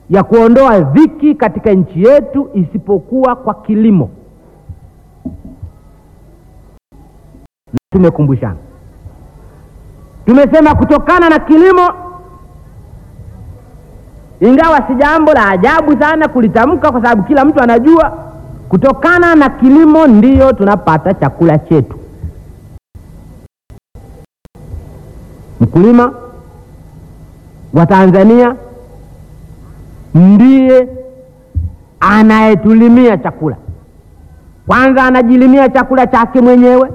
ya kuondoa dhiki katika nchi yetu isipokuwa kwa kilimo. Na tumekumbushana, tumesema kutokana na kilimo, ingawa si jambo la ajabu sana kulitamka, kwa sababu kila mtu anajua, kutokana na kilimo ndiyo tunapata chakula chetu. Mkulima wa Tanzania ndiye anayetulimia chakula. Kwanza anajilimia chakula chake mwenyewe,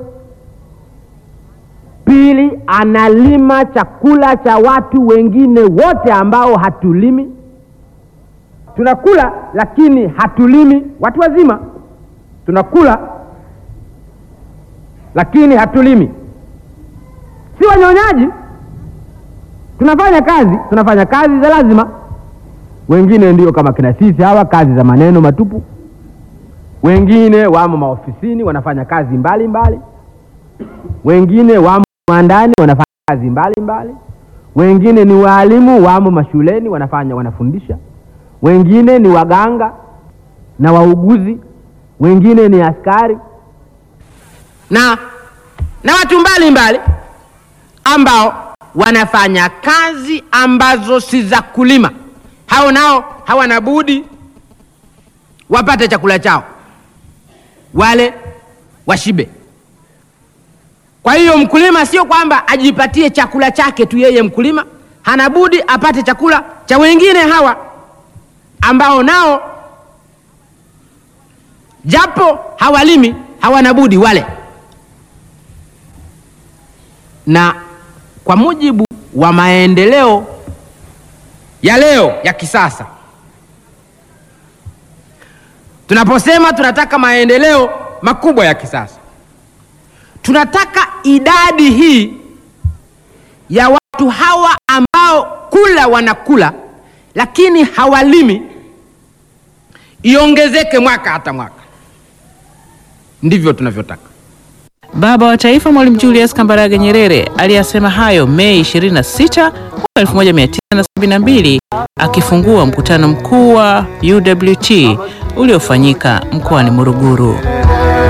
pili analima chakula cha watu wengine wote ambao hatulimi. Tunakula lakini hatulimi, watu wazima tunakula lakini hatulimi, si wanyonyaji. Tunafanya kazi, tunafanya kazi za lazima wengine ndio kama kina sisi hawa, kazi za maneno matupu. Wengine wamo maofisini wanafanya kazi mbalimbali mbali. Wengine wamo ndani wanafanya kazi mbalimbali mbali. Wengine ni waalimu wamo mashuleni wanafanya wanafundisha. Wengine ni waganga na wauguzi. Wengine ni askari na na watu mbalimbali mbali, ambao wanafanya kazi ambazo si za kulima hao nao hawana budi wapate chakula chao, wale washibe. Kwa hiyo mkulima sio kwamba ajipatie chakula chake tu yeye, mkulima hana budi apate chakula cha wengine hawa ambao nao japo hawalimi hawana budi wale. Na kwa mujibu wa maendeleo ya leo ya kisasa, tunaposema tunataka maendeleo makubwa ya kisasa, tunataka idadi hii ya watu hawa ambao kula wanakula lakini hawalimi iongezeke mwaka hata mwaka. Ndivyo tunavyotaka. Baba wa Taifa Mwalimu Julius Kambarage Nyerere aliyasema hayo Mei 26 mwaka 1972 akifungua mkutano mkuu wa UWT uliofanyika mkoani Morogoro.